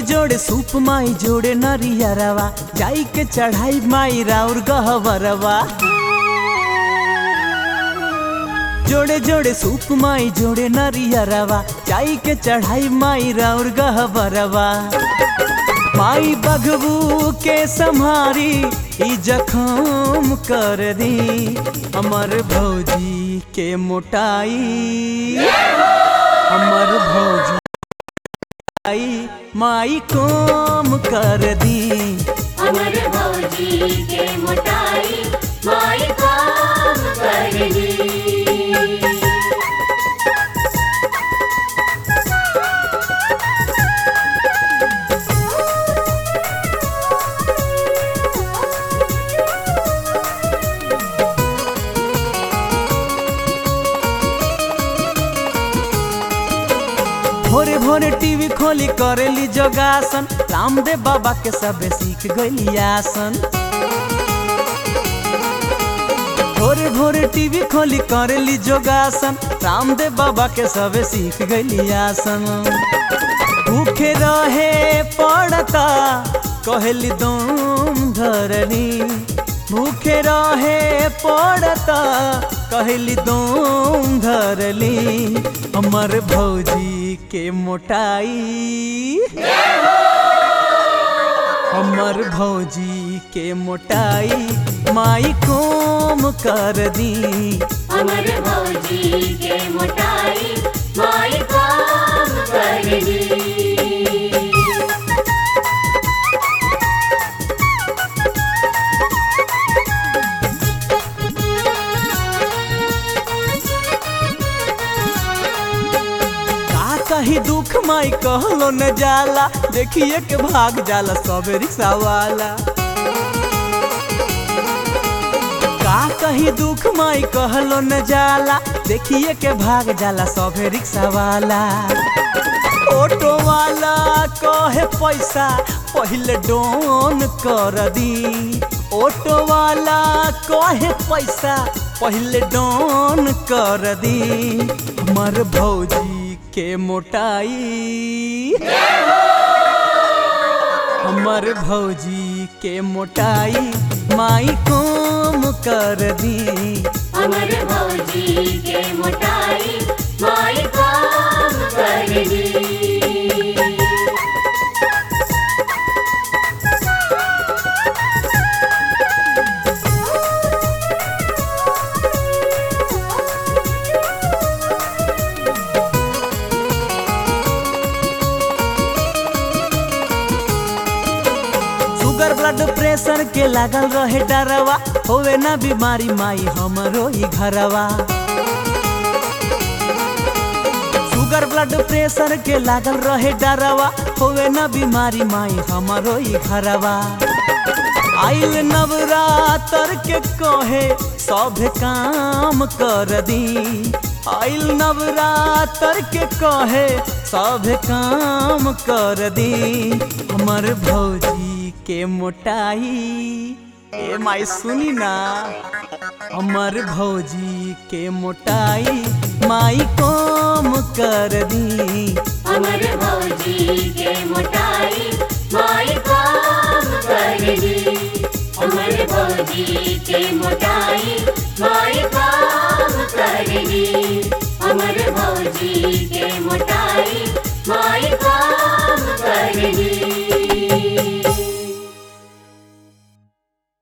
जोड़े सूप माई जोड़े नरियरवा जाई के चढ़ाई माई राउर गहवरवा जोड़े जोड़े सूप माई जोड़े नरियरवा जाई के चढ़ाई माई राउर गहवरवा माई बगबू के संहारी ई जखम कर दी हमर भौजी के मोटाई हमर भौजी आई माई कोम कर दी अमर भौजी के मोटाई माई काम कर दी भोरे भोरे टीवी खोली करेली जोगासन रामदेव बाबा के सबे सीख गई आसन भोरे भोरे टीवी खोली करेली जोगासन रामदेव बाबा के सबे सीख गई आसन भूखे रहे पड़ता कहली दम धरली भूखे रहे पड़ता कहली दम धरली हमर भौजी के मोटाई हमर भौजी के मोटाई माई कोम कर दी अमर भौजी के मोटाई माई काम कर दी का कही दुख माई कहलो न जाला देखिए के भाग जाला सब रिक्शा वाला का कही दुख माई कहलो न जाला देखिए के भाग जाला सब रिक्शा वाला ऑटो वाला कहे पैसा पहले डोन कर दी ऑटो वाला कहे पैसा पहले डोन कर दी हमर भौजी के मोटाई हमर भौजी के मोटाई माई कोम कर दी अमर भौजी के मोटाई माई काम कर दी शुगर ब्लड प्रेशर के लागल रहे डरवा होवे ना बीमारी माई हमरो ही घरवा शुगर ब्लड प्रेशर के लागल रहे डरवा होवे ना बीमारी माई हमरो ही घरवा आइल नवरात्र के कहे सब काम कर दी आइल नवरात्र के कहे सब काम कर दी हमर भौजी के मोटाई ए माई सुनी ना हमर भौजी के मोटाई माई कम कर दी अमर भौजी के मोटाई माई काम कर दी अमर भौजी के मोटाई माई काम